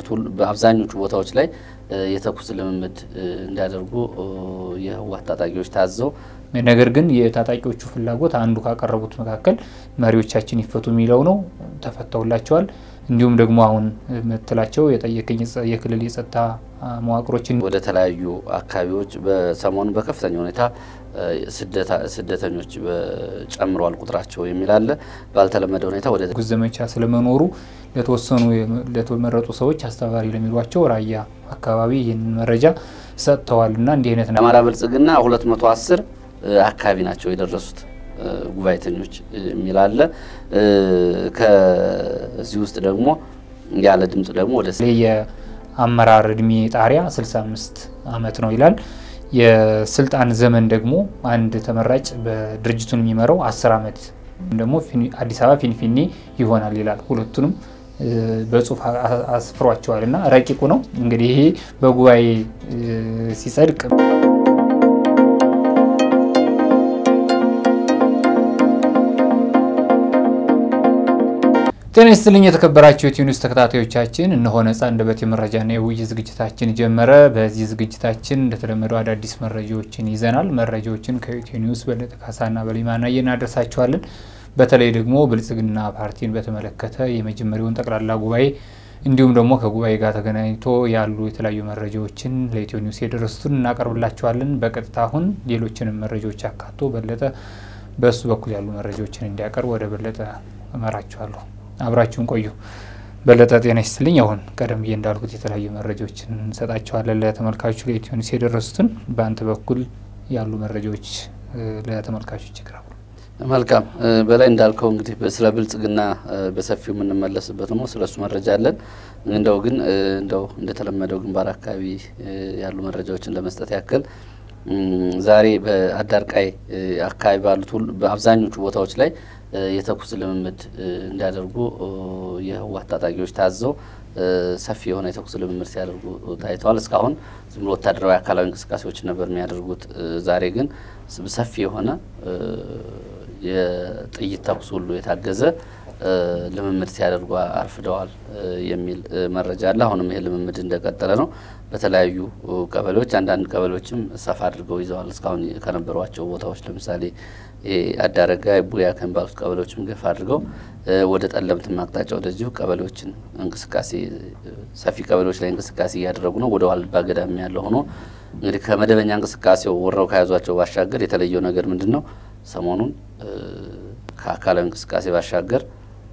በአብዛኞቹ ቦታዎች ላይ የተኩስ ልምምድ እንዲያደርጉ የህወሓት ታጣቂዎች ታዘው ነገር ግን የታጣቂዎቹ ፍላጎት አንዱ ካቀረቡት መካከል መሪዎቻችን ይፈቱ የሚለው ነው። ተፈተውላቸዋል። እንዲሁም ደግሞ አሁን ምትላቸው የጠየቀኝ የክልል የጸጥታ መዋቅሮችን ወደ ተለያዩ አካባቢዎች በሰሞኑ በከፍተኛ ሁኔታ ስደተኞች ጨምረዋል ቁጥራቸው የሚል አለ። ባልተለመደ ሁኔታ ወደ ጉዝ ዘመቻ ስለመኖሩ ለተወሰኑ ለተመረጡ ሰዎች አስተባባሪ ለሚሏቸው ራያ አካባቢ ይህንን መረጃ ሰጥተዋል እና እንዲህ አይነት የአማራ ብልጽግና 210 አካባቢ ናቸው የደረሱት ጉባኤተኞች የሚል አለ። ከዚህ ውስጥ ደግሞ ያለ ድምጽ ደግሞ ወደ የአመራር እድሜ ጣሪያ 65 ዓመት ነው ይላል። የስልጣን ዘመን ደግሞ አንድ ተመራጭ በድርጅቱን የሚመራው 10 ዓመት ደግሞ አዲስ አበባ ፊንፊኔ ይሆናል ይላል። ሁለቱንም በጽሁፍ አስፍሯቸዋል እና ረቂቁ ነው እንግዲህ ይሄ በጉባኤ ሲጸድቅ ጤና ይስጥልኝ የተከበራችሁ የኢትዮ ኒውስ ተከታታዮቻችን፣ እነሆ ነጻ አንደበት የመረጃና የውይይት ዝግጅታችን ጀመረ። በዚህ ዝግጅታችን እንደተለመደው አዳዲስ መረጃዎችን ይዘናል። መረጃዎችን ከኢትዮ ኒውስ በለጠ ካሳና በሊማናየ እናደርሳችኋለን። በተለይ ደግሞ ብልጽግና ፓርቲን በተመለከተ የመጀመሪያውን ጠቅላላ ጉባኤ እንዲሁም ደግሞ ከጉባኤ ጋር ተገናኝቶ ያሉ የተለያዩ መረጃዎችን ለኢትዮ ኒውስ የደረሱትን እናቀርብላችኋለን። በቀጥታ አሁን ሌሎችንም መረጃዎች አካቶ በለጠ በእሱ በኩል ያሉ መረጃዎችን እንዲያቀርብ ወደ በለጠ እመራችኋለሁ። አብራችሁን ቆዩ። በለጠ ጤና ይስጥልኝ። አሁን ቀደም ብዬ እንዳልኩት የተለያዩ መረጃዎችን እንሰጣቸዋለን ለተመልካቾች ለኢትዮ ኒውስ የደረሱትን። በአንተ በኩል ያሉ መረጃዎች ለተመልካቾች ይቅረቡ። መልካም በላይ እንዳልከው እንግዲህ ስለ ብልጽግና በሰፊው የምንመለስበት ነው። ስለሱ መረጃ አለን። እንደው ግን እንደው እንደተለመደው ግንባር አካባቢ ያሉ መረጃዎችን ለመስጠት ያክል ዛሬ በአዳርቃይ አካባቢ ባሉት በአብዛኞቹ ቦታዎች ላይ የተኩስ ልምምድ እንዲያደርጉ የህወሓት ታጣቂዎች ታዘው ሰፊ የሆነ የተኩስ ልምምድ ሲያደርጉ ታይተዋል። እስካሁን ዝም ብሎ ወታደራዊ አካላዊ እንቅስቃሴዎችን ነበር የሚያደርጉት። ዛሬ ግን ሰፊ የሆነ የጥይት ተኩስ ሁሉ የታገዘ ልምምድ ሲያደርጉ አርፍደዋል የሚል መረጃ አለ። አሁንም ይሄ ልምምድ እንደቀጠለ ነው። በተለያዩ ቀበሌዎች አንዳንድ ቀበሌዎችም ሰፋ አድርገው ይዘዋል። እስካሁን ከነበሯቸው ቦታዎች ለምሳሌ አዳረጋ ቡያ ከሚባሉት ቀበሌዎችም ገፋ አድርገው ወደ ጠለምትም አቅጣጫ ወደዚሁ ቀበሌዎችን እንቅስቃሴ ሰፊ ቀበሌዎች ላይ እንቅስቃሴ እያደረጉ ነው። ወደ ዋልባ ገዳም ያለው ሆኖ እንግዲህ ከመደበኛ እንቅስቃሴው ወረው ከያዟቸው ባሻገር የተለየው ነገር ምንድን ነው? ሰሞኑን ከአካላዊ እንቅስቃሴ ባሻገር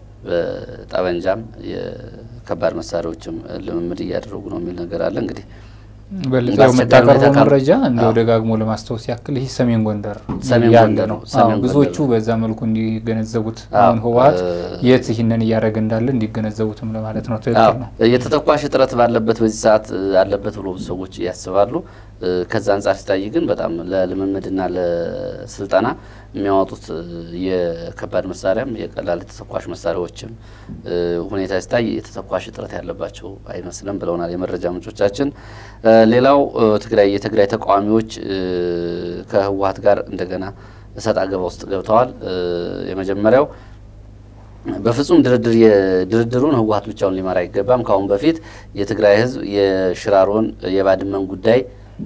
በጠበንጃም የከባድ መሳሪያዎችም ልምምድ እያደረጉ ነው የሚል ነገር አለ። እንግዲህ በለጠ የምታቀርበው መረጃ እንደው ደጋግሞ ለማስታወስ ያክል ይህ ሰሜን ጎንደር ያለ ነው። ብዙዎቹ በዛ መልኩ እንዲገነዘቡት አሁን ህወሓት የት ይህንን እያደረገ እንዳለ እንዲገነዘቡትም ለማለት ነው። ትክክል ነው። የተተኳሽ እጥረት ባለበት በዚህ ሰዓት አለበት ብሎ ብዙ ሰዎች ያስባሉ። ከዛ አንጻር ሲታይ ግን በጣም ለልምምድና ለስልጠና የሚያወጡት የከባድ መሳሪያም የቀላል የተተኳሽ መሳሪያዎችም ሁኔታ ሲታይ የተተኳሽ እጥረት ያለባቸው አይመስልም ብለውናል የመረጃ ምንጮቻችን። ሌላው ትግራይ የትግራይ ተቃዋሚዎች ከህወሓት ጋር እንደገና እሰጥ አገባ ውስጥ ገብተዋል። የመጀመሪያው በፍጹም ድርድር ድርድሩን ህወሓት ብቻውን ሊመራ አይገባም። ከአሁን በፊት የትግራይ ህዝብ የሽራሮን የባድመን ጉዳይ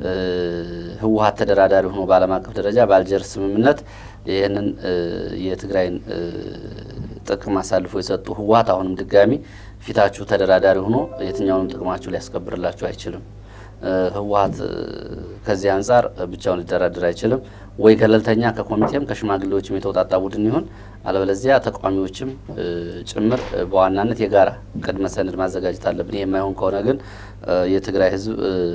ህወሓት ተደራዳሪ ሆኖ በዓለም አቀፍ ደረጃ በአልጀርስ ስምምነት ይህንን የትግራይን ጥቅም አሳልፎ የሰጡ ህወሓት አሁንም ድጋሚ ፊታችሁ ተደራዳሪ ሆኖ የትኛውንም ጥቅማችሁ ሊያስከብርላችሁ አይችልም። ህወሓት ከዚህ አንጻር ብቻውን ሊደራደር አይችልም። ወይ ገለልተኛ ከኮሚቴም ከሽማግሌዎችም የተውጣጣ ቡድን ይሁን፣ አለበለዚያ ተቃዋሚዎችም ጭምር በዋናነት የጋራ ቅድመ ሰነድ ማዘጋጀት አለብን። ይህ የማይሆን ከሆነ ግን የትግራይ ህዝብ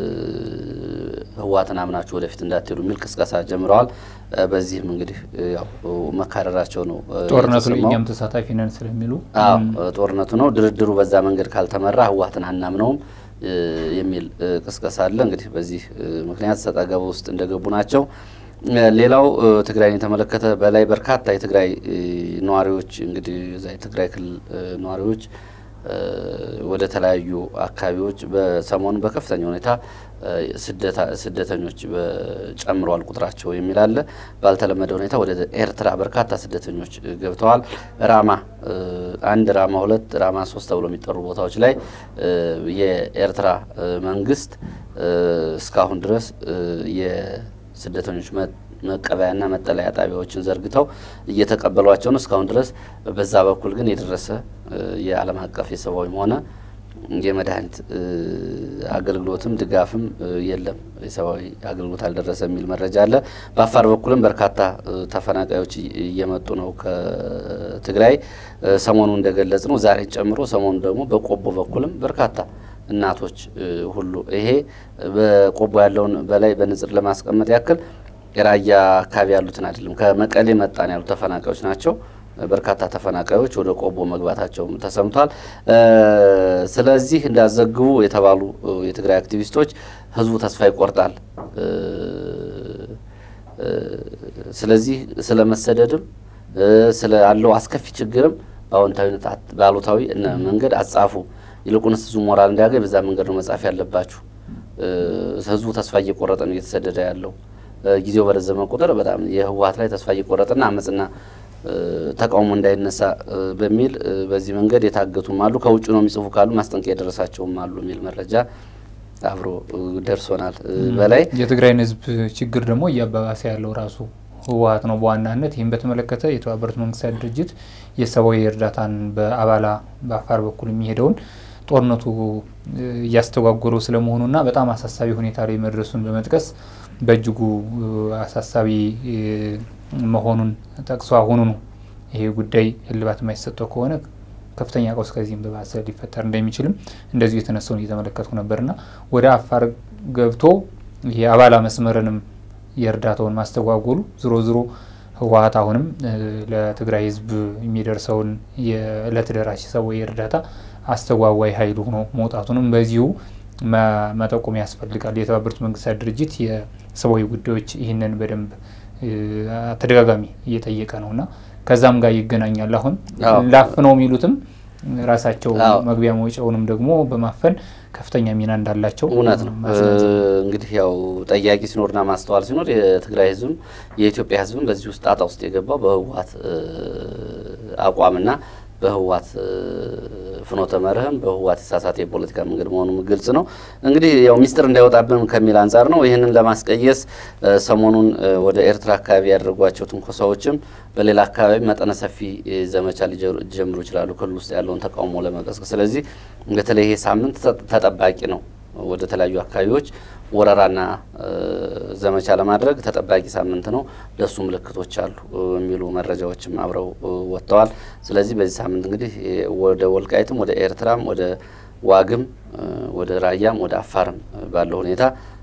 ህወሓትን አምናችሁ ወደፊት እንዳትሄዱ የሚል ቅስቀሳ ጀምረዋል። በዚህም እንግዲህ ያው መካረራቸው ነው። ጦርነቱ ላይ እኛም ተሳታፊ ነን ስለሚሉ ጦርነቱ ነው ድርድሩ በዛ መንገድ ካልተመራ ህወሓትን አናምነውም የሚል ቅስቀሳ አለ። እንግዲህ በዚህ ምክንያት ሰጣ ገባ ውስጥ እንደገቡ ናቸው። ሌላው ትግራይን የተመለከተ በላይ በርካታ የትግራይ ነዋሪዎች እንግዲህ እዛ የትግራይ ክልል ነዋሪዎች ወደ ተለያዩ አካባቢዎች በሰሞኑ በከፍተኛ ሁኔታ ስደተኞች ጨምረዋል ቁጥራቸው የሚል አለ። ባልተለመደ ሁኔታ ወደ ኤርትራ በርካታ ስደተኞች ገብተዋል። ራማ አንድ፣ ራማ ሁለት፣ ራማ ሶስት ተብሎ የሚጠሩ ቦታዎች ላይ የኤርትራ መንግስት እስካሁን ድረስ የስደተኞች መቀበያና መጠለያ ጣቢያዎችን ዘርግተው እየተቀበሏቸው ነው። እስካሁን ድረስ በዛ በኩል ግን የደረሰ የዓለም አቀፍ የሰብአዊም ሆነ የመድኃኒት አገልግሎትም ድጋፍም የለም። የሰብአዊ አገልግሎት አልደረሰ የሚል መረጃ አለ። በአፋር በኩልም በርካታ ተፈናቃዮች እየመጡ ነው ከትግራይ ሰሞኑ እንደገለጽ ነው ዛሬን ጨምሮ ሰሞኑ ደግሞ በቆቦ በኩልም በርካታ እናቶች ሁሉ ይሄ በቆቦ ያለውን በላይ በንጽር ለማስቀመጥ ያክል የራያ አካባቢ ያሉትን አይደለም ከመቀሌ መጣን ያሉ ተፈናቃዮች ናቸው። በርካታ ተፈናቃዮች ወደ ቆቦ መግባታቸውም ተሰምቷል። ስለዚህ እንዳዘግቡ የተባሉ የትግራይ አክቲቪስቶች ህዝቡ ተስፋ ይቆርጣል። ስለዚህ ስለ መሰደድም ስለ አለው አስከፊ ችግርም በአዎንታዊነት በአሉታዊ መንገድ አጻፉ። ይልቁንስ ህዝቡ ሞራል እንዲያገኝ በዛ መንገድ ነው መጻፍ ያለባችሁ። ህዝቡ ተስፋ እየቆረጠ ነው እየተሰደደ ያለው። ጊዜው በረዘመ ቁጥር በጣም የህወሀት ላይ ተስፋ እየቆረጠና አመፅና ተቃውሞ እንዳይነሳ በሚል በዚህ መንገድ የታገቱም አሉ። ከውጭ ነው የሚጽፉ ካሉ ማስጠንቀቂያ የደረሳቸውም አሉ የሚል መረጃ አብሮ ደርሶናል። በላይ የትግራይን ህዝብ ችግር ደግሞ እያባባሰ ያለው ራሱ ህወሀት ነው በዋናነት። ይህም በተመለከተ የተባበሩት መንግስታት ድርጅት የሰብአዊ እርዳታን በአባላ በአፋር በኩል የሚሄደውን ጦርነቱ እያስተጓጎለው ስለመሆኑና በጣም አሳሳቢ ሁኔታ ላይ መድረሱን በመጥቀስ በእጅጉ አሳሳቢ መሆኑን ጠቅሶ አሁኑ ነው ይሄ ጉዳይ እልባት የማይሰጠው ከሆነ ከፍተኛ ቀውስ ከዚህም በባሰ ሊፈጠር እንደሚችልም እንደዚሁ የተነሳውን እየተመለከትኩ ነበርና ወደ አፋር ገብቶ የአባላ መስመርንም የእርዳታውን ማስተጓጎሉ ዝሮ ዝሮ ህወሀት አሁንም ለትግራይ ህዝብ የሚደርሰውን የእለት ደራሽ ሰብአዊ እርዳታ አስተጓጓይ ኃይል ሆኖ መውጣቱንም በዚሁ መጠቆም ያስፈልጋል። የተባበሩት መንግስታት ድርጅት የሰብአዊ ጉዳዮች ይህንን በደንብ ተደጋጋሚ እየጠየቀ ነው እና ከዛም ጋር ይገናኛል። አሁን ላፍነው የሚሉትም ራሳቸው መግቢያ መውጫውንም ደግሞ በማፈን ከፍተኛ ሚና እንዳላቸው እውነት ነው። እንግዲህ ያው ጠያቂ ሲኖርና ማስተዋል ሲኖር የትግራይ ህዝብም የኢትዮጵያ ህዝብም በዚህ ውስጥ ጣጣ ውስጥ የገባው በህወሀት አቋምና በህወሀት ፍኖተ መርህም በህወሀት የተሳሳተ የፖለቲካ መንገድ መሆኑ ግልጽ ነው። እንግዲህ ያው ሚስጥር እንዳይወጣብን ከሚል አንጻር ነው። ይህንን ለማስቀየስ ሰሞኑን ወደ ኤርትራ አካባቢ ያደረጓቸው ትንኮሳዎችም በሌላ አካባቢ መጠነ ሰፊ ዘመቻ ሊጀምሩ ይችላሉ፣ ክልል ውስጥ ያለውን ተቃውሞ ለመቀስቀስ። ስለዚህ በተለይ ይሄ ሳምንት ተጠባቂ ነው። ወደ ተለያዩ አካባቢዎች ወረራና ዘመቻ ለማድረግ ተጠባቂ ሳምንት ነው። ለሱ ምልክቶች አሉ የሚሉ መረጃዎችም አብረው ወጥተዋል። ስለዚህ በዚህ ሳምንት እንግዲህ ወደ ወልቃይትም ወደ ኤርትራም ወደ ዋግም ወደ ራያም ወደ አፋርም ባለው ሁኔታ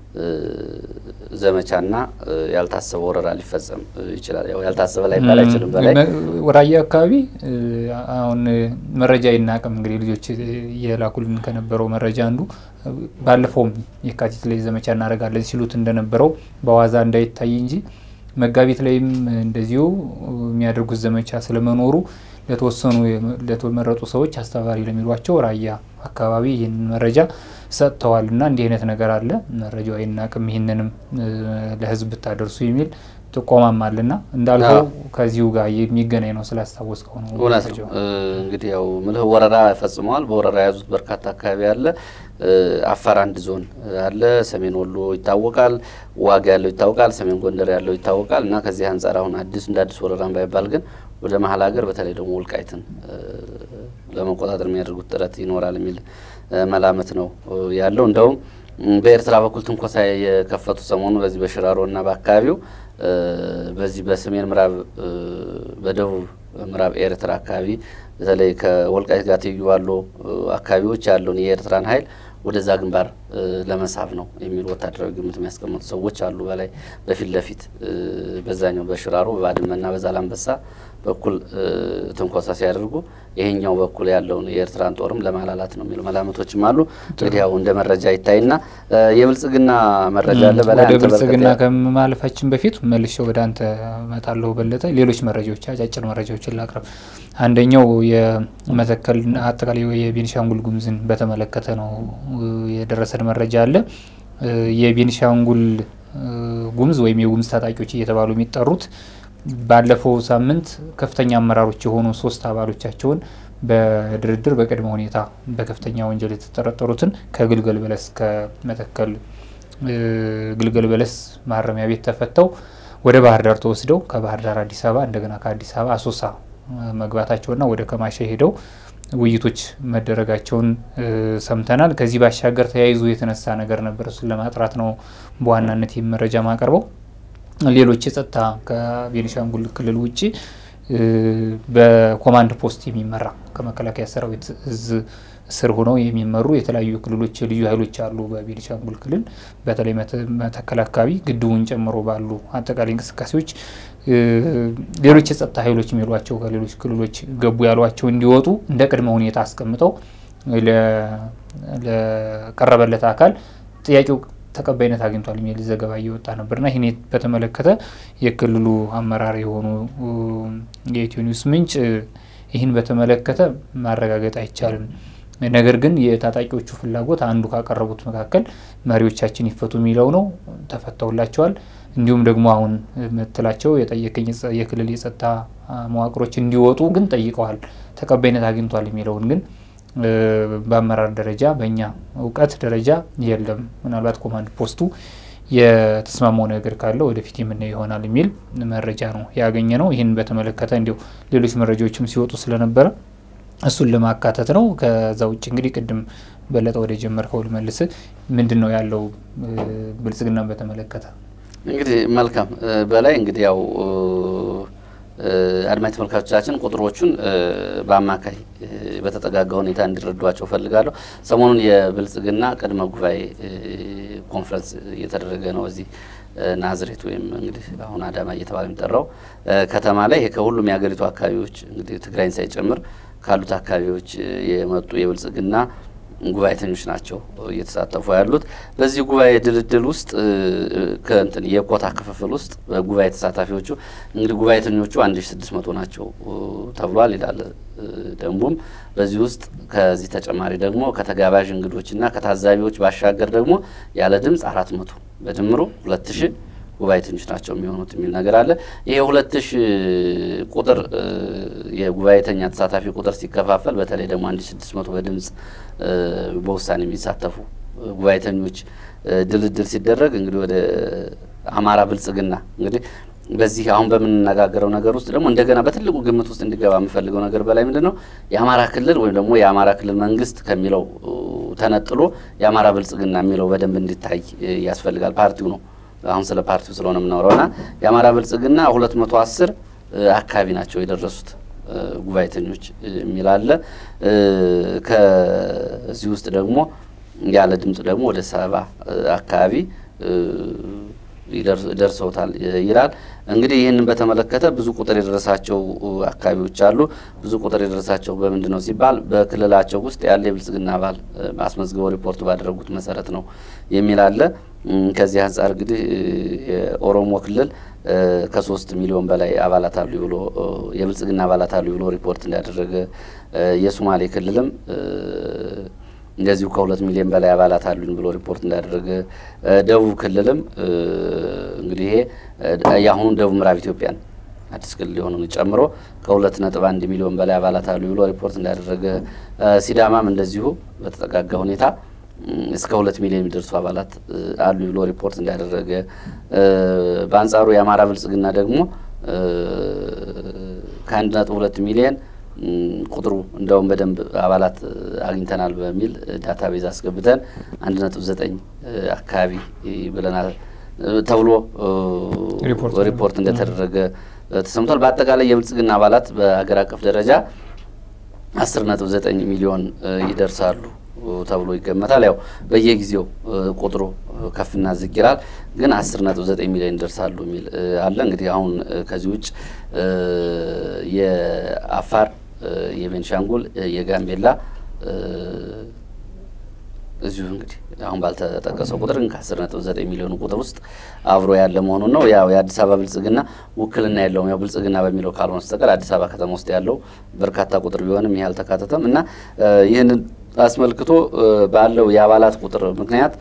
ዘመቻና ያልታሰበ ወረራ ሊፈጸም ይችላል። ያው ያልታሰበ ላይ ባል አይችልም። በላይ ራያ አካባቢ አሁን መረጃ ይናቅም እንግዲህ ልጆች የላኩልን ከነበረው መረጃ አንዱ ባለፈውም የካቲት ላይ ዘመቻ እናደርጋለን ሲሉት እንደነበረው በዋዛ እንዳይታይ እንጂ መጋቢት ላይም እንደዚሁ የሚያደርጉት ዘመቻ ስለመኖሩ ለተወሰኑ ለተመረጡ ሰዎች አስተባባሪ ለሚሏቸው ራያ አካባቢ ይህንን መረጃ ሰጥተዋል እና እንዲህ አይነት ነገር አለ፣ መረጃው አይናቅም፣ ይህንንም ለህዝብ ብታደርሱ የሚል ጥቆማም አለና እንዳልከው ከዚሁ ጋር የሚገናኝ ነው ስላስታወስከው ነው። እውነት ነው። እንግዲህ ያው ምልህ ወረራ ፈጽመዋል። በወረራ የያዙት በርካታ አካባቢ አለ። አፋር አንድ ዞን አለ። ሰሜን ወሎ ይታወቃል። ዋግ ያለው ይታወቃል። ሰሜን ጎንደር ያለው ይታወቃል። እና ከዚህ አንጻር አሁን አዲስ እንደ አዲስ ወረራ ባይባል ግን ወደ መሀል ሀገር በተለይ ደግሞ ወልቃይትን ለመቆጣጠር የሚያደርጉት ጥረት ይኖራል የሚል መላመት ነው ያለው። እንደውም በኤርትራ በኩል ትንኮሳ የከፈቱ ሰሞኑ በዚህ በሽራሮ እና በአካባቢው በዚህ በሰሜን ምዕራብ በደቡብ ምዕራብ ኤርትራ አካባቢ በተለይ ከወልቃይት ጋር ትይዩ ባሉ አካባቢዎች ያለውን የኤርትራን ኃይል ወደዛ ግንባር ለመሳብ ነው የሚሉ ወታደራዊ ግምት የሚያስቀምጡ ሰዎች አሉ። በላይ በፊት ለፊት በዛኛው በሽራሮ በባድመና በዛላንበሳ በኩል ትንኮሳ ሲያደርጉ ይሄኛው በኩል ያለውን የኤርትራን ጦርም ለማላላት ነው የሚሉ መላምቶችም አሉ። እንግዲህ ያው እንደ መረጃ ይታይና የብልጽግና መረጃ አለ በላይ ወደ ብልጽግና ከማለፋችን በፊት መልሼ ወደ አንተ እመጣለሁ በለጠ። ሌሎች መረጃዎች አጫጭር መረጃዎችን ላቅርብ። አንደኛው የመተከል አጠቃላይ የቤኒሻንጉል ጉሙዝን በተመለከተ ነው የደረሰን መረጃ አለ። የቤኒሻንጉል ጉሙዝ ወይም የጉሙዝ ታጣቂዎች እየተባሉ የሚጠሩት ባለፈው ሳምንት ከፍተኛ አመራሮች የሆኑ ሶስት አባሎቻቸውን በድርድር በቅድመ ሁኔታ በከፍተኛ ወንጀል የተጠረጠሩትን ከግልገል በለስ ከመተከል ግልገል በለስ ማረሚያ ቤት ተፈተው ወደ ባህር ዳር ተወስደው ከባህር ዳር አዲስ አበባ እንደገና ከአዲስ አበባ አሶሳ መግባታቸውና ወደ ከማሸ ሄደው ውይይቶች መደረጋቸውን ሰምተናል። ከዚህ ባሻገር ተያይዞ የተነሳ ነገር ነበር። እሱን ለማጥራት ነው በዋናነት ይህ መረጃ ማቀርበው። ሌሎች የጸጥታ ከቤኒሻንጉል ክልል ውጭ በኮማንድ ፖስት የሚመራ ከመከላከያ ሰራዊት እዝ ስር ሆነው የሚመሩ የተለያዩ ክልሎች ልዩ ኃይሎች አሉ። በቤኒሻንጉል ክልል በተለይ መተከል አካባቢ ግድቡን ጨምሮ ባሉ አጠቃላይ እንቅስቃሴዎች ሌሎች የጸጥታ ኃይሎች የሚሏቸው ከሌሎች ክልሎች ገቡ ያሏቸው እንዲወጡ እንደ ቅድመ ሁኔታ አስቀምጠው ለቀረበለት አካል ጥያቄው ተቀባይነት አግኝቷል የሚል ዘገባ እየወጣ ነበርና ይህን በተመለከተ የክልሉ አመራር የሆኑ የኢትዮ ኒውስ ምንጭ ይህን በተመለከተ ማረጋገጥ አይቻልም፣ ነገር ግን የታጣቂዎቹ ፍላጎት አንዱ ካቀረቡት መካከል መሪዎቻችን ይፈቱ የሚለው ነው። ተፈተውላቸዋል። እንዲሁም ደግሞ አሁን ምትላቸው የጠየቀኝ የክልል የጸጥታ መዋቅሮች እንዲወጡ ግን ጠይቀዋል። ተቀባይነት አግኝቷል የሚለውን ግን በአመራር ደረጃ በእኛ እውቀት ደረጃ የለም። ምናልባት ኮማንድ ፖስቱ የተስማማው ነገር ካለ ወደፊት የምናየው ይሆናል የሚል መረጃ ነው ያገኘ ነው። ይህን በተመለከተ እንዲሁ ሌሎች መረጃዎችም ሲወጡ ስለነበረ እሱን ለማካተት ነው። ከዛ ውጭ እንግዲህ ቅድም በለጠ ወደ ጀመርከው ልመልስ። ምንድን ነው ያለው ብልጽግናን በተመለከተ? እንግዲህ መልካም በላይ እንግዲህ ያው አድማጭ ተመልካቾቻችን ቁጥሮቹን በአማካይ በተጠጋጋ ሁኔታ እንዲረዷቸው ፈልጋለሁ። ሰሞኑን የብልጽግና ቅድመ ጉባኤ ኮንፈረንስ እየተደረገ ነው እዚህ ናዝሬት ወይም እንግዲህ አሁን አዳማ እየተባለ የሚጠራው ከተማ ላይ ይሄ ከሁሉም የሀገሪቱ አካባቢዎች እንግዲህ ትግራይን ሳይጨምር ካሉት አካባቢዎች የመጡ የብልጽግና ጉባኤተኞች ናቸው እየተሳተፉ ያሉት። በዚህ ጉባኤ ድልድል ውስጥ ከእንትን የኮታ ክፍፍል ውስጥ በጉባኤ ተሳታፊዎቹ እንግዲህ ጉባኤተኞቹ አንድ ሺ ስድስት መቶ ናቸው ተብሏል ይላል ደንቡም። በዚህ ውስጥ ከዚህ ተጨማሪ ደግሞ ከተጋባዥ እንግዶችና ከታዛቢዎች ባሻገር ደግሞ ያለ ድምፅ አራት መቶ በድምሩ ሁለት ሺ ጉባኤተኞች ናቸው የሚሆኑት የሚል ነገር አለ። ይሄ ሁለት ሺ ቁጥር የጉባኤተኛ ተሳታፊ ቁጥር ሲከፋፈል በተለይ ደግሞ አንድ ስድስት መቶ በድምጽ በውሳኔ የሚሳተፉ ጉባኤተኞች ድልድል ሲደረግ እንግዲህ ወደ አማራ ብልጽግና እንግዲህ በዚህ አሁን በምንነጋገረው ነገር ውስጥ ደግሞ እንደገና በትልቁ ግምት ውስጥ እንዲገባ የምፈልገው ነገር በላይ ምንድን ነው የአማራ ክልል ወይም ደግሞ የአማራ ክልል መንግስት ከሚለው ተነጥሎ የአማራ ብልጽግና የሚለው በደንብ እንዲታይ ያስፈልጋል። ፓርቲው ነው አሁን ስለ ፓርቲው ስለሆነ የምናወራው እና የአማራ ብልጽግና ሁለት መቶ አስር አካባቢ ናቸው የደረሱት ጉባኤተኞች የሚል አለ። ከዚህ ውስጥ ደግሞ ያለ ድምጽ ደግሞ ወደ ሰባ አካባቢ ደርሰውታል ይላል። እንግዲህ ይህንን በተመለከተ ብዙ ቁጥር የደረሳቸው አካባቢዎች አሉ። ብዙ ቁጥር የደረሳቸው በምንድን ነው ሲባል በክልላቸው ውስጥ ያለ የብልጽግና አባል አስመዝግበው ሪፖርት ባደረጉት መሰረት ነው የሚል አለ። ከዚህ አንጻር እንግዲህ የኦሮሞ ክልል ከሶስት ሚሊዮን በላይ አባላት አሉ ብሎ የብልጽግና አባላት አሉ ብሎ ሪፖርት እንዳደረገ የሶማሌ ክልልም እንደዚሁ ከሁለት ሚሊዮን በላይ አባላት አሉኝ ብሎ ሪፖርት እንዳደረገ ደቡብ ክልልም እንግዲህ ይሄ የአሁኑን ደቡብ ምዕራብ ኢትዮጵያን አዲስ ክልል የሆነውን ጨምሮ ከሁለት ነጥብ አንድ ሚሊዮን በላይ አባላት አሉ ብሎ ሪፖርት እንዳደረገ ሲዳማም እንደዚሁ በተጠጋጋ ሁኔታ እስከ ሁለት ሚሊዮን የሚደርሱ አባላት አሉ ብሎ ሪፖርት እንዳደረገ፣ በአንጻሩ የአማራ ብልጽግና ደግሞ ከአንድ ነጥብ ሁለት ሚሊዮን ቁጥሩ እንደውም በደንብ አባላት አግኝተናል በሚል ዳታ ቤዝ አስገብተን አንድ ነጥብ ዘጠኝ አካባቢ ብለናል ተብሎ ሪፖርት እንደተደረገ ተሰምቷል። በአጠቃላይ የብልጽግና አባላት በሀገር አቀፍ ደረጃ አስር ነጥብ ዘጠኝ ሚሊዮን ይደርሳሉ ተብሎ ይገመታል። ያው በየጊዜው ቁጥሩ ከፍና ዝቅ ይላል። ግን አስር ነጥብ ዘጠኝ ሚሊዮን ይደርሳሉ የሚል አለ። እንግዲህ አሁን ከዚህ ውጭ የአፋር፣ የቤንሻንጉል፣ የጋምቤላ እዚሁ እንግዲህ አሁን ባልተጠቀሰው ቁጥር ግን ከአስር ነጥብ ዘጠኝ ሚሊዮኑ ቁጥር ውስጥ አብሮ ያለ መሆኑን ነው። ያው የአዲስ አበባ ብልጽግና ውክልና የለውም። ያው ብልጽግና በሚለው ካልሆነ በስተቀር አዲስ አበባ ከተማ ውስጥ ያለው በርካታ ቁጥር ቢሆንም ይህ አልተካተተም እና ይህንን አስመልክቶ ባለው የአባላት ቁጥር ምክንያት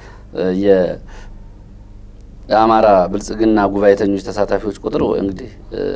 የአማራ ብልጽግና ጉባኤተኞች ተሳታፊዎች ቁጥር እንግዲህ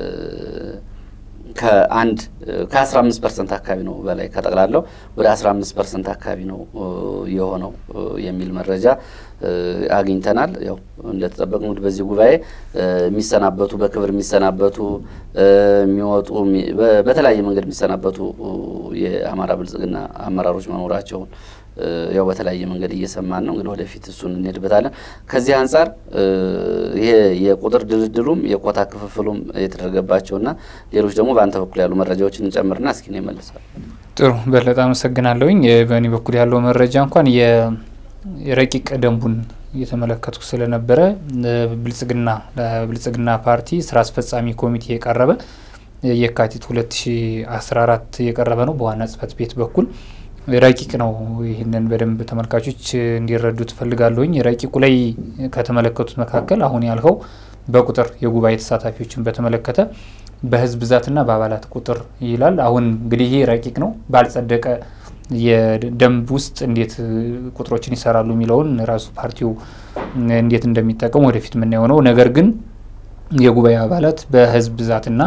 ከአንድ ከአስራ አምስት ፐርሰንት አካባቢ ነው በላይ ከጠቅላላው ወደ አስራ አምስት ፐርሰንት አካባቢ ነው የሆነው የሚል መረጃ አግኝተናል። ያው እንደተጠበቅ እንግዲህ በዚህ ጉባኤ የሚሰናበቱ በክብር የሚሰናበቱ የሚወጡ በተለያየ መንገድ የሚሰናበቱ የአማራ ብልጽግና አመራሮች መኖራቸውን ያው በተለያየ መንገድ እየሰማን ነው። እንግዲህ ወደፊት እሱን እንሄድበታለን። ከዚህ አንጻር ይሄ የቁጥር ድልድሉም የኮታ ክፍፍሉም የተደረገባቸውና ሌሎች ደግሞ በአንተ በኩል ያሉ መረጃዎችን እንጨምርና እስኪ ነው ይመልሳል። ጥሩ በለጠ አመሰግናለሁኝ። በእኔ በኩል ያለው መረጃ እንኳን የረቂቅ ደንቡን እየተመለከትኩ ስለነበረ ብልጽግና ለብልጽግና ፓርቲ ስራ አስፈጻሚ ኮሚቴ የቀረበ የካቲት 2014 የቀረበ ነው በዋና ጽህፈት ቤት በኩል ረቂቅ ነው። ይህንን በደንብ ተመልካቾች እንዲረዱ ትፈልጋለሁኝ። ረቂቁ ላይ ከተመለከቱት መካከል አሁን ያልኸው በቁጥር የጉባኤ ተሳታፊዎችን በተመለከተ በህዝብ ብዛትና በአባላት ቁጥር ይላል። አሁን እንግዲህ ይህ ረቂቅ ነው ባልጸደቀ የደንብ ውስጥ እንዴት ቁጥሮችን ይሰራሉ የሚለውን ራሱ ፓርቲው እንዴት እንደሚጠቀሙ ወደፊት የምናየው ነው። ነገር ግን የጉባኤ አባላት በህዝብ ብዛትና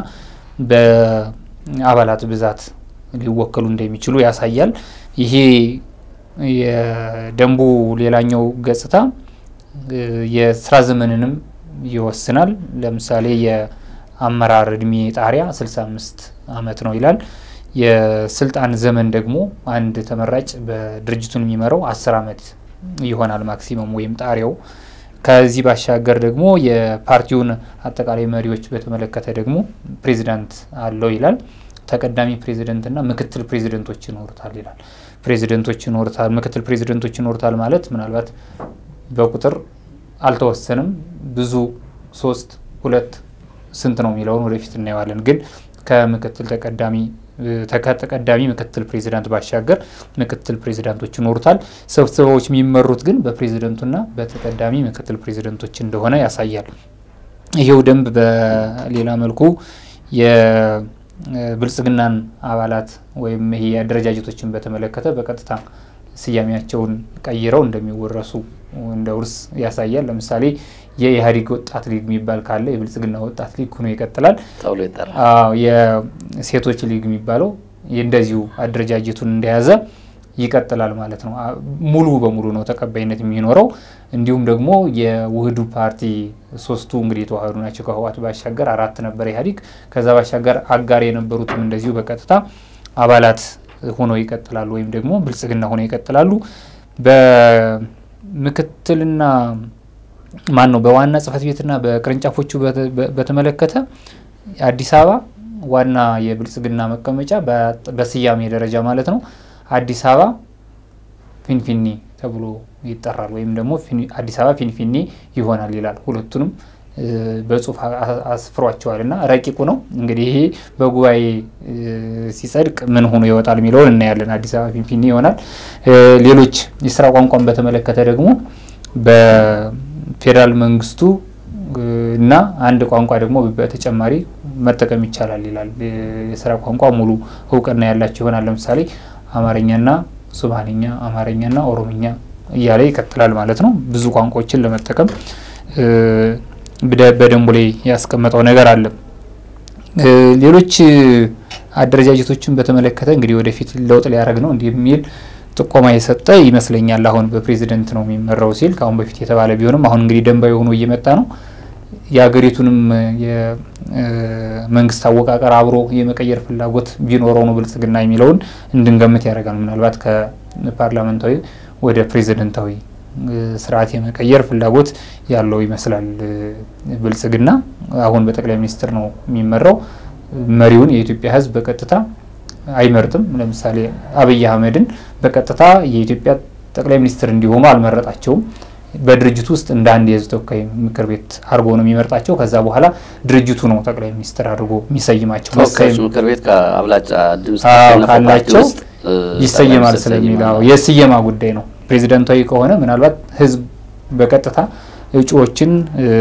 በአባላት ብዛት ሊወከሉ እንደሚችሉ ያሳያል። ይሄ የደንቡ ሌላኛው ገጽታ የስራ ዘመንንም ይወስናል። ለምሳሌ የአመራር እድሜ ጣሪያ 65 ዓመት ነው ይላል። የስልጣን ዘመን ደግሞ አንድ ተመራጭ በድርጅቱን የሚመራው 10 ዓመት ይሆናል ማክሲመም ወይም ጣሪያው። ከዚህ ባሻገር ደግሞ የፓርቲውን አጠቃላይ መሪዎች በተመለከተ ደግሞ ፕሬዚዳንት አለው ይላል። ተቀዳሚ ፕሬዚደንትና ምክትል ፕሬዚደንቶች ይኖሩታል ይላል። ፕሬዚደንቶች ይኖሩታል፣ ምክትል ፕሬዚደንቶች ይኖሩታል ማለት ምናልባት በቁጥር አልተወሰንም። ብዙ ሶስት፣ ሁለት ስንት ነው የሚለውን ወደፊት እናየዋለን። ግን ከምክትል ተቀዳሚ ተቀዳሚ ምክትል ፕሬዚዳንት ባሻገር ምክትል ፕሬዚዳንቶች ይኖሩታል። ስብሰባዎች የሚመሩት ግን በፕሬዚደንቱና በተቀዳሚ ምክትል ፕሬዚደንቶች እንደሆነ ያሳያል። ይሄው ደንብ በሌላ መልኩ የብልጽግናን አባላት ወይም ይሄ አደረጃጀቶችን በተመለከተ በቀጥታ ስያሜያቸውን ቀይረው እንደሚወረሱ እንደ ውርስ ያሳያል። ለምሳሌ የኢህአዴግ ወጣት ሊግ የሚባል ካለ የብልጽግና ወጣት ሊግ ሆኖ ይቀጥላል ተብሎ ይጠራል። የሴቶች ሊግ የሚባለው እንደዚሁ አደረጃጀቱን እንደያዘ ይቀጥላል ማለት ነው። ሙሉ በሙሉ ነው ተቀባይነት የሚኖረው። እንዲሁም ደግሞ የውህዱ ፓርቲ ሶስቱ እንግዲህ የተዋህዱ ናቸው። ከህወሓት ባሻገር አራት ነበር ኢህአዴግ። ከዛ ባሻገር አጋር የነበሩትም እንደዚሁ በቀጥታ አባላት ሆነው ይቀጥላሉ ወይም ደግሞ ብልጽግና ሆነው ይቀጥላሉ። በምክትልና ማን ነው በዋና ጽህፈት ቤትና በቅርንጫፎቹ በተመለከተ አዲስ አበባ ዋና የብልጽግና መቀመጫ በስያሜ ደረጃ ማለት ነው አዲስ አበባ ፊንፊኔ ተብሎ ይጠራል ወይም ደግሞ አዲስ አበባ ፊንፊኔ ይሆናል ይላል። ሁለቱንም በጽሁፍ አስፍሯቸዋል እና ረቂቁ ነው እንግዲህ ይሄ በጉባኤ ሲጸድቅ ምን ሆኖ ይወጣል የሚለውን እናያለን። አዲስ አበባ ፊንፊኔ ይሆናል። ሌሎች የስራ ቋንቋን በተመለከተ ደግሞ በፌዴራል መንግስቱ እና አንድ ቋንቋ ደግሞ በተጨማሪ መጠቀም ይቻላል ይላል። የስራ ቋንቋ ሙሉ እውቅና ያላቸው ይሆናል። ለምሳሌ አማርኛና ሱማሌኛ፣ አማርኛና ኦሮምኛ እያለ ይቀጥላል ማለት ነው። ብዙ ቋንቋዎችን ለመጠቀም በደንቡ ላይ ያስቀመጠው ነገር አለ። ሌሎች አደረጃጀቶችን በተመለከተ እንግዲህ ወደፊት ለውጥ ሊያደርግ ነው እንዲህ የሚል ጥቆማ የሰጠ ይመስለኛል። አሁን በፕሬዚደንት ነው የሚመራው ሲል ከአሁን በፊት የተባለ ቢሆንም አሁን እንግዲህ ደንባዊ ሆኖ እየመጣ ነው። የሀገሪቱንም የመንግስት አወቃቀር አብሮ የመቀየር ፍላጎት ቢኖረው ነው ብልጽግና የሚለውን እንድንገምት ያደርጋል። ምናልባት ከፓርላመንታዊ ወደ ፕሬዚደንታዊ ስርዓት የመቀየር ፍላጎት ያለው ይመስላል ብልጽግና። አሁን በጠቅላይ ሚኒስትር ነው የሚመራው። መሪውን የኢትዮጵያ ሕዝብ በቀጥታ አይመርጥም። ለምሳሌ አብይ አህመድን በቀጥታ የኢትዮጵያ ጠቅላይ ሚኒስትር እንዲሆኑ አልመረጣቸውም። በድርጅቱ ውስጥ እንደ አንድ የህዝብ ተወካይ ምክር ቤት አድርጎ ነው የሚመርጣቸው። ከዛ በኋላ ድርጅቱ ነው ጠቅላይ ሚኒስትር አድርጎ የሚሰይማቸው። ተወካዮች ምክር ቤት ከአብላጫ ድምጽ ካላቸው ይሰየማል ስለሚለው የስየማ ጉዳይ ነው። ፕሬዚደንታዊ ከሆነ ምናልባት ህዝብ በቀጥታ እጩዎችን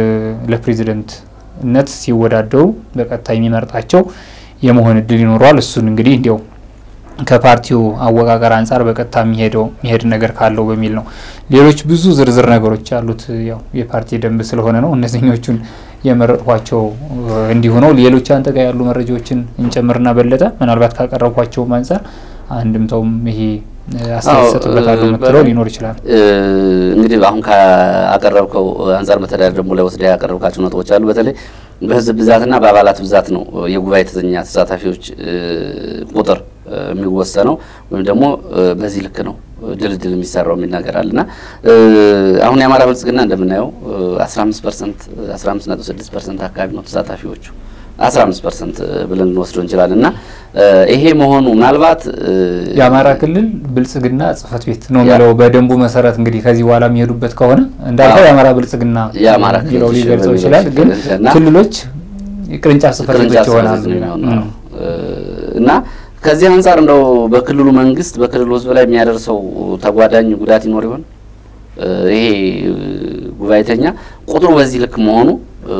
ለፕሬዚደንትነት ሲወዳደሩ በቀጥታ የሚመርጣቸው የመሆን እድል ይኖረዋል። እሱን እንግዲህ እንዲያው ከፓርቲው አወቃቀር አንጻር በቀጥታ የሚሄደው የሚሄድ ነገር ካለው በሚል ነው። ሌሎች ብዙ ዝርዝር ነገሮች ያሉት ያው የፓርቲ ደንብ ስለሆነ ነው። እነዚህኞቹን የመረጥኳቸው እንዲሁ ነው። ሌሎች አንተ ጋር ያሉ መረጃዎችን እንጨምርና በለጠ ምናልባት ካቀረብኳቸውም አንጻር አንድምታውም ይሄ አስተያየት ይሰጥበታሉ የምትለው ሊኖር ይችላል። እንግዲህ አሁን ካቀረብከው አንጻር መተዳደር ደግሞ ላይ ወስደ ያቀረብካቸው ነጥቦች አሉ። በተለይ በህዝብ ብዛትና በአባላት ብዛት ነው የጉባኤ ተኛ ተሳታፊዎች ቁጥር የሚወሰነው ወይም ደግሞ በዚህ ልክ ነው ድልድል የሚሰራው የሚል ነገር አለ እና አሁን የአማራ ብልጽግና እንደምናየው አስራ አምስት ፐርሰንት አስራ አምስት ነጥብ ስድስት ፐርሰንት አካባቢ ነው ተሳታፊዎቹ አስራ አምስት ፐርሰንት ብለን ልንወስደው እንችላለን እና ይሄ መሆኑ ምናልባት የአማራ ክልል ብልጽግና ጽህፈት ቤት ነው የሚለው በደንቡ መሰረት እንግዲህ ከዚህ በኋላ የሚሄዱበት ከሆነ እንዳልከው የአማራ ብልጽግና የአማራ የሚለው ሊገልጸው ይችላል። ግን ክልሎች ቅርንጫፍ ጽህፈት ቤቶች ይሆናሉ እና ከዚህ አንጻር እንደው በክልሉ መንግስት በክልሉ ህዝብ ላይ የሚያደርሰው ተጓዳኝ ጉዳት ይኖር ይሆን? ይሄ ጉባኤተኛ ቁጥሩ በዚህ ልክ መሆኑ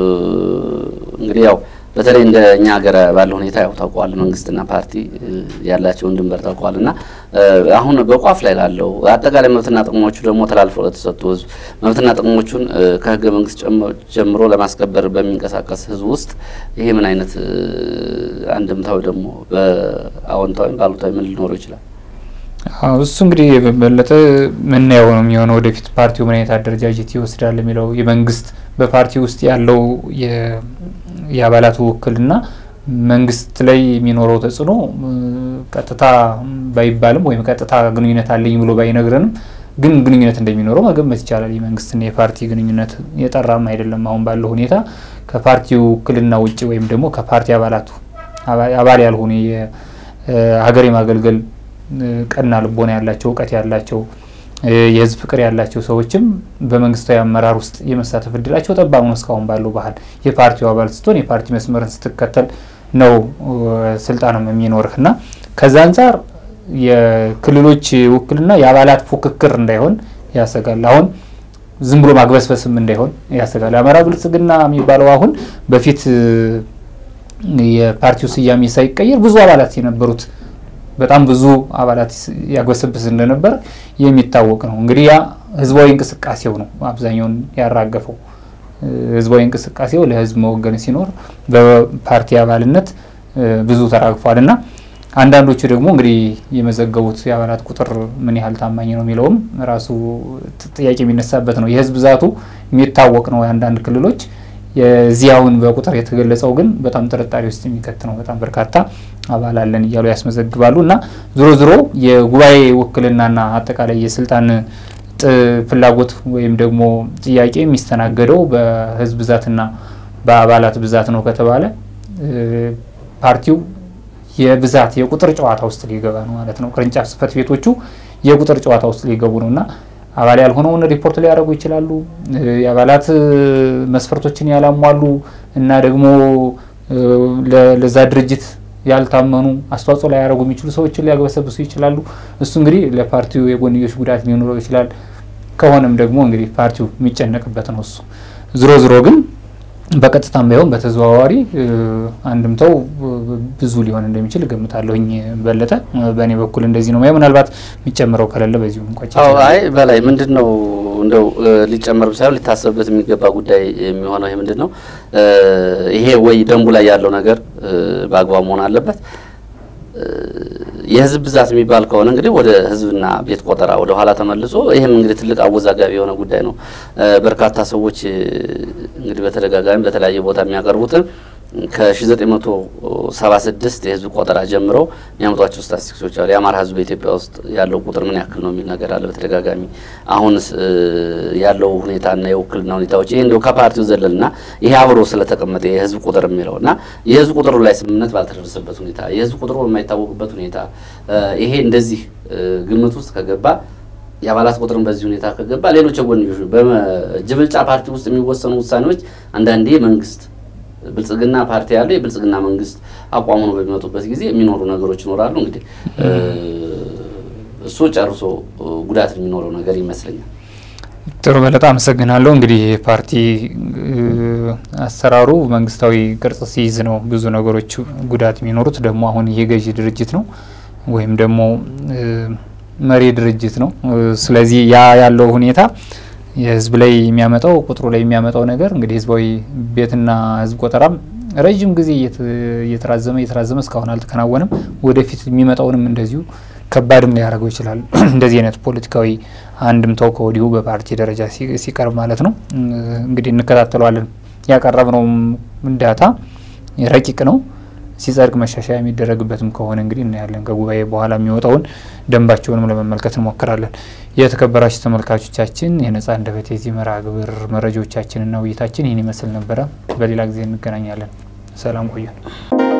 እንግዲህ ያው በተለይ እንደ እኛ ሀገር ባለ ሁኔታ ያው ታውቀዋል፣ መንግስትና ፓርቲ ያላቸውን ድንበር ታውቀዋል። እና አሁን በቋፍ ላይ ላለው አጠቃላይ መብትና ጥቅሞቹ ደግሞ ተላልፈው ለተሰጡ ህዝብ መብትና ጥቅሞቹን ከህገ መንግስት ጀምሮ ለማስከበር በሚንቀሳቀስ ህዝብ ውስጥ ይሄ ምን አይነት አንድምታዊ ደግሞ በአዎንታዊም ባሉታዊ ምን ሊኖረው ይችላል? እሱ እንግዲህ የበለጠ ምናየው ነው የሚሆነው። ወደፊት ፓርቲው ምን አይነት አደረጃጀት ይወስዳል የሚለው የመንግስት በፓርቲ ውስጥ ያለው የአባላቱ ውክልና መንግስት ላይ የሚኖረው ተጽዕኖ ቀጥታ ባይባልም ወይም ቀጥታ ግንኙነት አለኝ ብሎ ባይነግረንም ግን ግንኙነት እንደሚኖረው መገመት ይቻላል። የመንግስትና የፓርቲ ግንኙነት የጠራም አይደለም። አሁን ባለው ሁኔታ ከፓርቲው ውክልና ውጭ ወይም ደግሞ ከፓርቲ አባላቱ አባል ያልሆኑ የሀገር የማገልገል ቀና ልቦና ያላቸው እውቀት ያላቸው የህዝብ ፍቅር ያላቸው ሰዎችም በመንግስታዊ አመራር ውስጥ የመሳተፍ እድላቸው ጠባብ ነው። እስካሁን ባለው ባህል የፓርቲው አባል ስትሆን የፓርቲ መስመርን ስትከተል ነው ስልጣንም የሚኖርህ እና ከዛ አንጻር የክልሎች ውክልና የአባላት ፉክክር እንዳይሆን ያሰጋል። አሁን ዝም ብሎ ማግበስበስም እንዳይሆን ያሰጋል። የአማራ ብልጽግና የሚባለው አሁን በፊት የፓርቲው ስያሜ ሳይቀየር ብዙ አባላት የነበሩት በጣም ብዙ አባላት ያግበሰብስ እንደነበር የሚታወቅ ነው። እንግዲህ ያ ህዝባዊ እንቅስቃሴው ነው አብዛኛውን ያራገፈው። ህዝባዊ እንቅስቃሴው ለህዝብ መወገን ሲኖር በፓርቲ አባልነት ብዙ ተራግፏል እና አንዳንዶቹ ደግሞ እንግዲህ የመዘገቡት የአባላት ቁጥር ምን ያህል ታማኝ ነው የሚለውም ራሱ ጥያቄ የሚነሳበት ነው። የህዝብ ብዛቱ የሚታወቅ ነው የአንዳንድ ክልሎች የዚያውን በቁጥር የተገለጸው ግን በጣም ጥርጣሬ ውስጥ የሚከት ነው። በጣም በርካታ አባል አለን እያሉ ያስመዘግባሉ እና ዞሮ ዞሮ የጉባኤ ውክልናና አጠቃላይ የስልጣን ፍላጎት ወይም ደግሞ ጥያቄ የሚስተናገደው በህዝብ ብዛትና በአባላት ብዛት ነው ከተባለ ፓርቲው የብዛት የቁጥር ጨዋታ ውስጥ ሊገባ ነው ማለት ነው። ቅርንጫፍ ጽህፈት ቤቶቹ የቁጥር ጨዋታ ውስጥ ሊገቡ ነው እና አባል ያልሆነውን ሪፖርት ሊያደርጉ ይችላሉ። የአባላት መስፈርቶችን ያላሟሉ እና ደግሞ ለዛ ድርጅት ያልታመኑ አስተዋጽኦ ላይ ያደረጉ የሚችሉ ሰዎችን ሊያግበሰብሱ ይችላሉ። እሱ እንግዲህ ለፓርቲው የጎንዮሽ ጉዳት ሊኖረው ይችላል። ከሆነም ደግሞ እንግዲህ ፓርቲው የሚጨነቅበት ነው እሱ። ዝሮ ዝሮ ግን በቀጥታም ባይሆን በተዘዋዋሪ አንድምታው ብዙ ሊሆን እንደሚችል እገምታለሁኝ። በለጠ በእኔ በኩል እንደዚህ ነው። ምናልባት የሚጨምረው ከሌለ በዚሁ እንቋጭ። አይ በላይ ምንድን ነው እንደው ሊጨመር ሳይሆን ሊታሰብበት የሚገባ ጉዳይ የሚሆነው ይሄ ምንድን ነው ይሄ ወይ ደንቡ ላይ ያለው ነገር በአግባብ መሆን አለበት። የህዝብ ብዛት የሚባል ከሆነ እንግዲህ ወደ ህዝብና ቤት ቆጠራ ወደ ኋላ ተመልሶ ይህም እንግዲህ ትልቅ አወዛጋቢ የሆነ ጉዳይ ነው። በርካታ ሰዎች እንግዲህ በተደጋጋሚ በተለያየ ቦታ የሚያቀርቡትን ከ1976 የህዝብ ቆጠራ ጀምረው የሚያመጧቸው ስታቲስቲክሶች አሉ። የአማራ ህዝብ በኢትዮጵያ ውስጥ ያለው ቁጥር ምን ያክል ነው የሚል ነገር አለ በተደጋጋሚ። አሁንስ ያለው ሁኔታና የውክልና ሁኔታዎች ይህ እንዲያው ከፓርቲው ዘለልና ይሄ አብሮ ስለተቀመጠ የህዝብ ቁጥር የሚለው እና የህዝብ ቁጥሩ ላይ ስምምነት ባልተደረሰበት ሁኔታ የህዝብ ቁጥሩ በማይታወቅበት ሁኔታ ይሄ እንደዚህ ግምት ውስጥ ከገባ የአባላት ቁጥርን በዚህ ሁኔታ ከገባ ሌሎች የጎንዮሽ በጅብልጫ ፓርቲ ውስጥ የሚወሰኑ ውሳኔዎች አንዳንዴ መንግስት ብልጽግና ፓርቲ ያለው የብልጽግና መንግስት አቋሙ ነው በሚመጡበት ጊዜ የሚኖሩ ነገሮች ይኖራሉ። እንግዲህ እሱ ጨርሶ ጉዳት የሚኖረው ነገር ይመስለኛል። ጥሩ በለጣ አመሰግናለሁ። እንግዲህ ፓርቲ አሰራሩ መንግስታዊ ቅርጽ ሲይዝ ነው ብዙ ነገሮች ጉዳት የሚኖሩት። ደግሞ አሁን ይሄ ገዢ ድርጅት ነው ወይም ደግሞ መሪ ድርጅት ነው። ስለዚህ ያ ያለው ሁኔታ የህዝብ ላይ የሚያመጣው ቁጥሩ ላይ የሚያመጣው ነገር እንግዲህ ህዝባዊ ቤትና ህዝብ ቆጠራም ረዥም ጊዜ እየተራዘመ እየተራዘመ እስካሁን አልተከናወነም። ወደፊት የሚመጣውንም እንደዚሁ ከባድም ሊያደርገው ይችላል። እንደዚህ አይነት ፖለቲካዊ አንድምታው ከወዲሁ በፓርቲ ደረጃ ሲቀርብ ማለት ነው። እንግዲህ እንከታተለዋለን። ያቀረብነውም ዳታ ረቂቅ ነው። ሲጸድቅ መሻሻያ የሚደረግበትም ከሆነ እንግዲህ እናያለን። ከጉባኤ በኋላ የሚወጣውን ደንባቸውንም ለመመልከት እንሞክራለን። የተከበራችሁ ተመልካቾቻችን የነጻ አንደበት የዚህ መርሃ ግብር መረጃዎቻችንና ውይይታችን ይህን ይመስል ነበረ። በሌላ ጊዜ እንገናኛለን። ሰላም ቆዩን።